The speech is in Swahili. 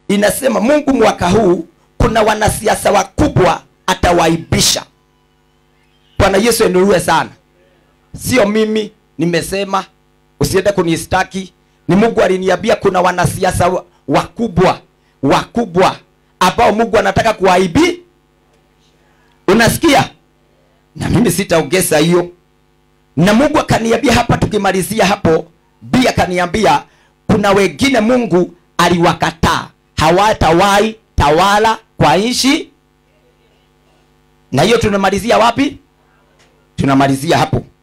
inasema mungu mwaka huu kuna wanasiasa wakubwa atawaibisha bwana yesu enuliwe sana sio mimi nimesema usiende kunistaki ni mungu aliniambia kuna wanasiasa wa- wakubwa wakubwa ambao mungu anataka kuwaibi unasikia na mimi sitaongeza hiyo na mungu akaniambia hapa tukimalizia hapo bi akaniambia kuna wengine mungu aliwakataa hawatawahi tawala kwa nchi na hiyo tunamalizia wapi tunamalizia hapo